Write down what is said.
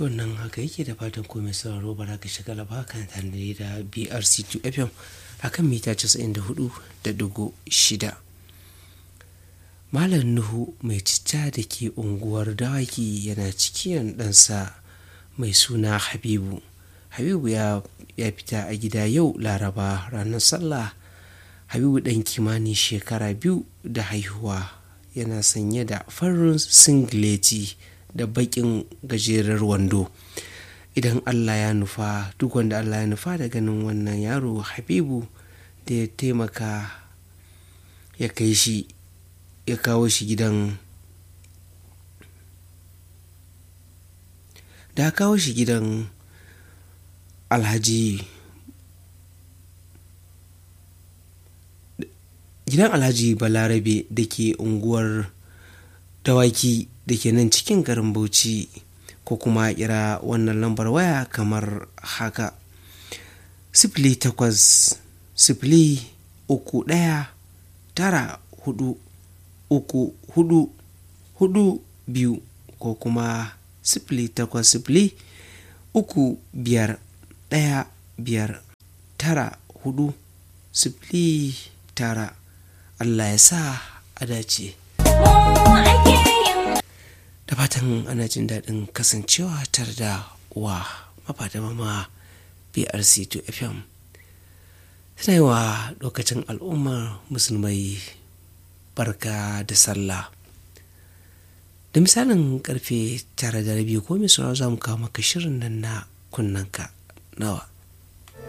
to wannan haka yake da fatan komai sauraro ba za ka shiga laba kan tare da brc2 fm a kan mita 94.6 malam nuhu mai citta da ke unguwar dawaki yana cikin ɗansa mai suna habibu habibu ya, ya fita a gida yau laraba ranar sallah habibu ɗan kimanin shekara biyu da haihuwa yana sanye da farin singileti da baƙin gajerar wando idan allah ya nufa duk wanda allah ya nufa da ganin wannan yaro habibu da ya taimaka ya kai shi ya kawo shi gidan da kawo shi gidan alhaji gidan alhaji balarabe da ke unguwar dawaki da ke nan cikin garin bauchi ko kuma kira wannan lambar waya kamar haka sifili takwas sifili uku ɗaya tara hudu uku hudu hudu biyu ko kuma sifili takwas sifili uku biyar ɗaya biyar tara hudu sifili tara Allah ya sa a dace. Da fatan ana jin daɗin kasancewa tare da wa mafa da mama BRC2 FM. Tana yi wa lokacin al'ummar musulmai barka da sallah. Da misalin karfe tara da rabi ko mai za mu kawo maka shirin nan na kunnanka nawa.